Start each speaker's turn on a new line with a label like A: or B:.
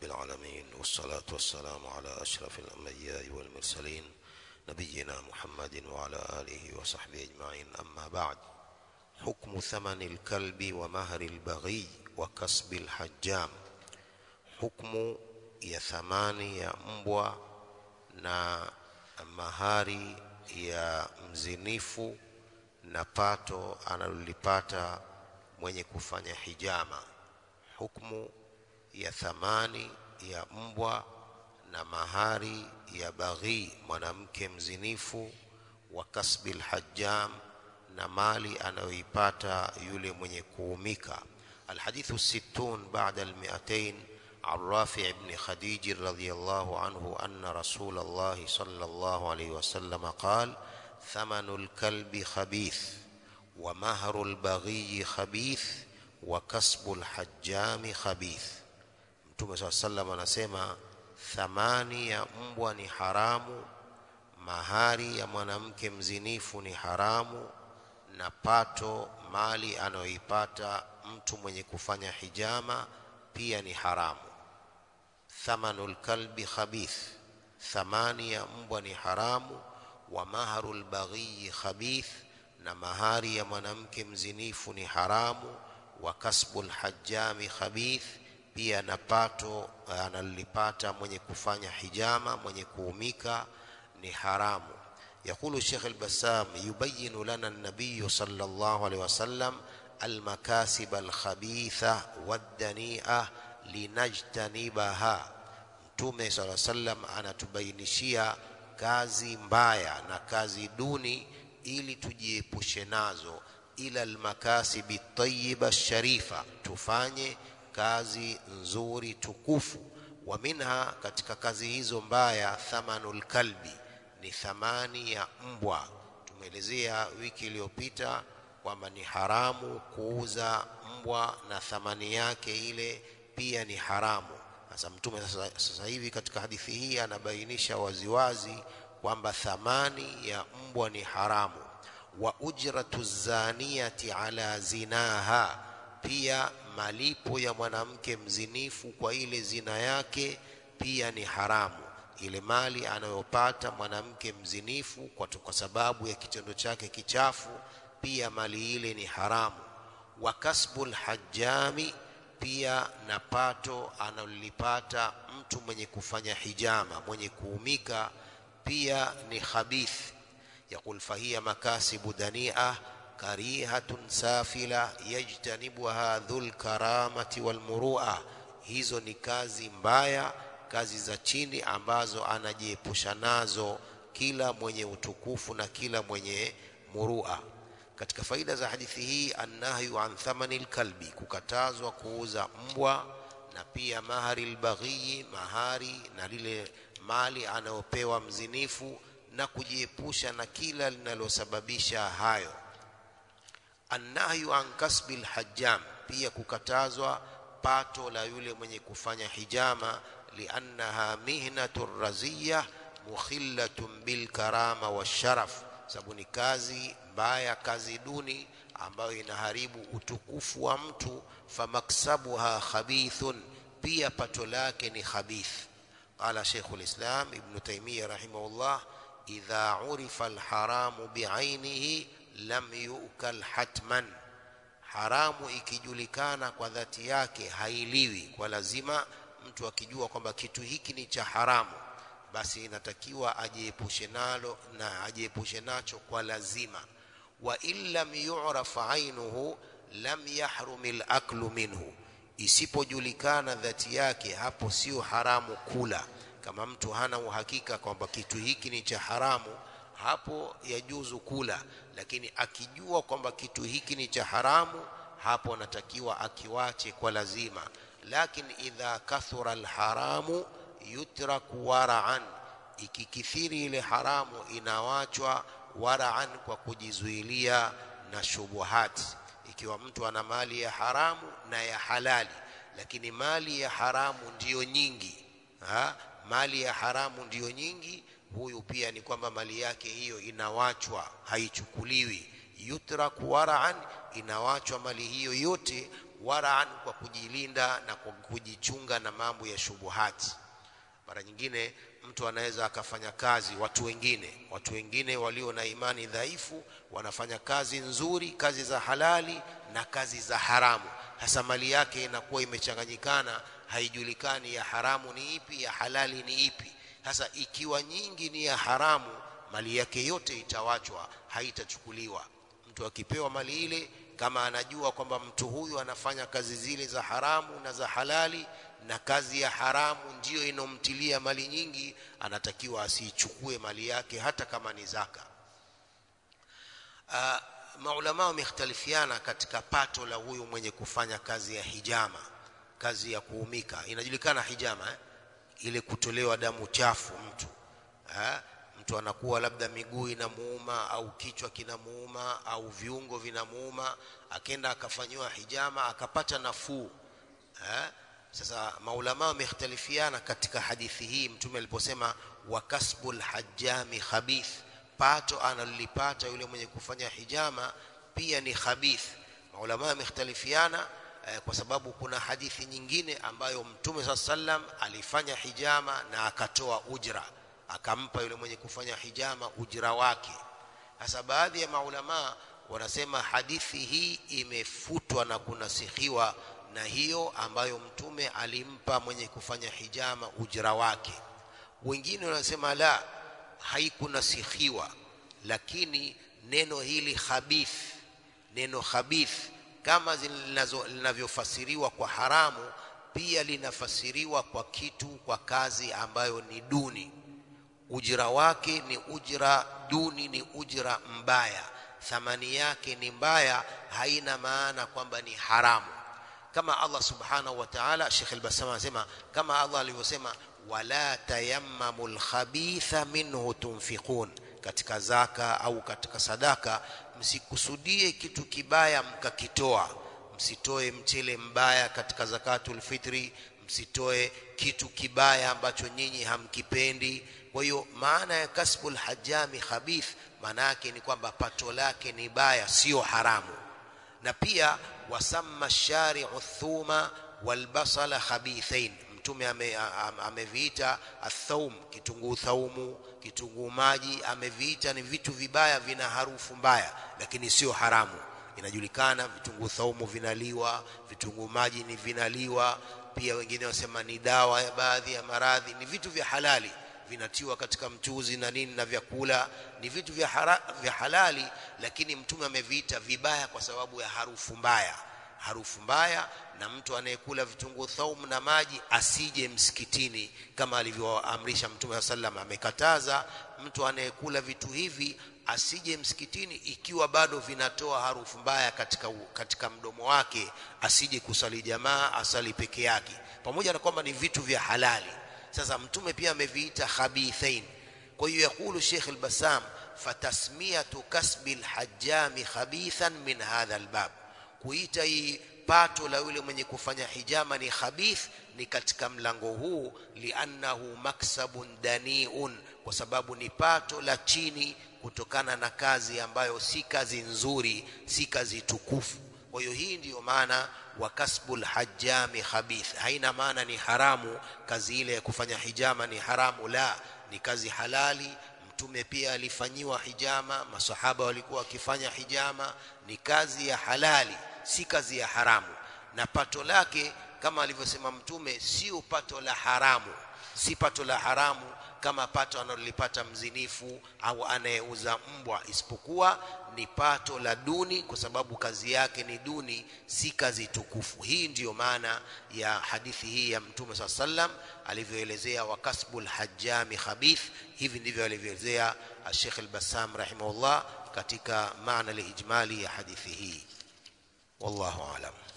A: رب العالمين والصلاة والسلام على أشرف الأنبياء والمرسلين نبينا محمد وعلى آله وصحبه أجمعين أما بعد حكم ثمن الكلب ومهر البغي وكسب الحجام حكم ya thamani ya mbwa na mahari ya mzinifu na pato analolipata mwenye kufanya hijama hukmu ya thamani ya mbwa na mahari ya baghi mwanamke mzinifu wa kasbil hajjam na mali anayoipata yule mwenye kuumika alhadithu sittun ba'da almi'atayn عن رافع بن خديج رضي الله عنه أن رسول الله صلى الله عليه وسلم قال ثمن الكلب خبيث ومهر البغي خبيث وكسب الحجام خبيث mtume saa salam anasema thamani ya mbwa ni haramu mahari ya mwanamke mzinifu ni haramu na pato mali anayoipata mtu mwenye kufanya hijama pia ni haramu thamanu lkalbi khabith thamani ya mbwa ni haramu wa maharu lbaghiyi khabith na mahari ya mwanamke mzinifu ni haramu wa kasbu lhajami khabith pia na pato analipata mwenye kufanya hijama mwenye kuumika ni haramu يقول الشيخ البسام يبين لنا النبي صلى الله عليه وسلم المكاسب الخبيثة والدنيئة linajtanibaha mtume sala sallam anatubainishia kazi mbaya na kazi duni ili tujiepushe nazo ila almakasibi tayiba sharifa tufanye kazi nzuri tukufu wa minha katika kazi hizo mbaya thamanul kalbi ni thamani ya mbwa tumeelezea wiki iliyopita kwamba ni haramu kuuza mbwa na thamani yake ile pia ni haramu sasa mtume sasa, sasa hivi katika hadithi hii anabainisha waziwazi kwamba thamani ya mbwa ni haramu wa ujratu zaniyati ala zinaha pia malipo ya mwanamke mzinifu kwa ile zina yake pia ni haramu ile mali anayopata mwanamke mzinifu kwa, kwa sababu ya kitendo chake kichafu pia mali ile ni haramu wa kasbul hajjami pia na pato analolipata mtu mwenye kufanya hijama mwenye kuumika pia ni khabith yaqul fahiya makasibu dania karihatun safila yajtanibuha dhul karamati wal murua hizo ni kazi mbaya kazi za chini ambazo anajiepusha nazo kila mwenye utukufu na kila mwenye murua katika faida za hadithi hii annahyu an thamani lkalbi kukatazwa kuuza mbwa na pia mahari lbaghiyi mahari na lile mali anayopewa mzinifu na kujiepusha na kila linalosababisha hayo annahyu an kasbi lhajjam pia kukatazwa pato la yule mwenye kufanya hijama liannaha mihnatu raziya mukhillatun bilkarama washaraf sababu ni kazi mbaya kazi duni ambayo inaharibu utukufu wa mtu famaksabuha khabithun pia pato lake ni khabith qala shaykhu lislam ibnu taimia rahimahullah idha urifa alharamu biainihi lam yukal hatman haramu ikijulikana kwa dhati yake hailiwi kwa lazima mtu akijua kwamba kitu hiki ni cha haramu basi inatakiwa ajiepushe nalo na ajiepushe nacho kwa lazima wa in lam yu'raf ainuhu lam yahrum al-aklu minhu isipojulikana dhati yake hapo sio haramu kula kama mtu hana uhakika kwamba kitu hiki ni cha haramu hapo yajuzu kula lakini akijua kwamba kitu hiki ni cha haramu hapo anatakiwa akiwache kwa lazima lakini idha kathura alharamu yutraku wara'an ikikithiri ile haramu inawachwa wara'an kwa kujizuilia na shubuhati ikiwa mtu ana mali ya haramu na ya halali lakini mali ya haramu ndiyo nyingi ha? mali ya haramu ndiyo nyingi huyu pia ni kwamba mali yake hiyo inawachwa haichukuliwi yutraku wara'an inawachwa mali hiyo yote waraan kwa kujilinda na kwa kujichunga na mambo ya shubuhati mara nyingine mtu anaweza akafanya kazi watu wengine watu wengine walio na imani dhaifu wanafanya kazi nzuri kazi za halali na kazi za haramu hasa mali yake inakuwa imechanganyikana haijulikani ya haramu ni ipi ya halali ni ipi sasa ikiwa nyingi ni ya haramu mali yake yote itawachwa haitachukuliwa mtu akipewa mali ile kama anajua kwamba mtu huyu anafanya kazi zile za haramu na za halali na kazi ya haramu ndiyo inomtilia mali nyingi anatakiwa asiichukue mali yake hata kama ni zaka uh, maulama wamekhtalifiana katika pato la huyu mwenye kufanya kazi ya hijama kazi ya kuumika inajulikana hijama eh? ile kutolewa damu chafu mtu eh? mtu anakuwa labda miguu inamuuma au kichwa kinamuuma au viungo vinamuuma akenda akafanyiwa hijama akapata nafuu eh? sasa maulama wamekhtalifiana katika hadithi hii mtume aliposema wa kasbul hajjami khabith pato analolipata yule mwenye kufanya hijama pia ni khabith maulama wamekhtalifiana eh, kwa sababu kuna hadithi nyingine ambayo mtume saa sallam alifanya hijama na akatoa ujra akampa yule mwenye kufanya hijama ujra wake sasa baadhi ya maulama wanasema hadithi hii imefutwa na kunasihiwa na hiyo ambayo mtume alimpa mwenye kufanya hijama ujra wake wengine wanasema la haikunasihiwa lakini neno hili khabith neno khabith kama linavyofasiriwa kwa haramu pia linafasiriwa kwa kitu kwa kazi ambayo ni duni ujira wake ni ujira duni ni ujira mbaya thamani yake ni mbaya haina maana kwamba ni haramu kama Allah subhanahu wa ta'ala Sheikh al-Bassam anasema kama Allah alivyosema wala tayammamul khabitha minhu tunfiqun katika zaka au katika sadaka msikusudie kitu kibaya mkakitoa msitoe mchele mbaya katika zakatul fitri msitoe kitu kibaya ambacho nyinyi hamkipendi kwa hiyo maana ya kasbul hajami khabith maana yake ni kwamba pato lake ni baya sio haramu na pia wasamma shari'u thuma walbasala khabithain mtume ameviita ame athaum kitunguu thaumu kitunguu maji ameviita ni vitu vibaya vina harufu mbaya lakini sio haramu inajulikana vitunguu thaumu vinaliwa vitunguu maji ni vinaliwa pia wengine wasema ni dawa ya baadhi ya maradhi ni vitu vya halali vinatiwa katika mchuzi na nini na vyakula ni vitu vya, hara, vya halali lakini mtume ameviita vibaya kwa sababu ya harufu mbaya harufu mbaya na mtu anayekula vitunguu thaumu na maji asije msikitini kama alivyoamrisha mtume sallam amekataza mtu anayekula vitu hivi asije msikitini ikiwa bado vinatoa harufu mbaya katika, katika mdomo wake asije kusali jamaa asali peke yake pamoja na kwamba ni vitu vya halali sasa mtume pia ameviita khabithain kwa hiyo yakulu Sheikh al-Bassam fatasmiyatu kasbi al-hajjami khabithan min hadha al-bab kuita hii pato la yule mwenye kufanya hijama ni khabith ni katika mlango huu liannahu maksabun daniun kwa sababu ni pato la chini kutokana na kazi ambayo si kazi nzuri si kazi tukufu kwa hiyo hii ndiyo maana wa kasbul hajjami khabith haina maana ni haramu kazi ile ya kufanya hijama ni haramu la ni kazi halali mtume pia alifanyiwa hijama masahaba walikuwa wakifanya hijama ni kazi ya halali si kazi ya haramu na pato lake kama alivyosema mtume sio pato la haramu si pato la haramu kama pato analolipata mzinifu au anayeuza mbwa isipokuwa ni pato la duni kwa sababu kazi yake ni duni si kazi tukufu hii ndiyo maana ya hadithi hii ya mtume saa sallam alivyoelezea wa kasbul hajjami khabith hivi ndivyo alivyoelezea Sheikh al-Bassam rahimahullah katika maana lijmali ya hadithi hii wallahu alam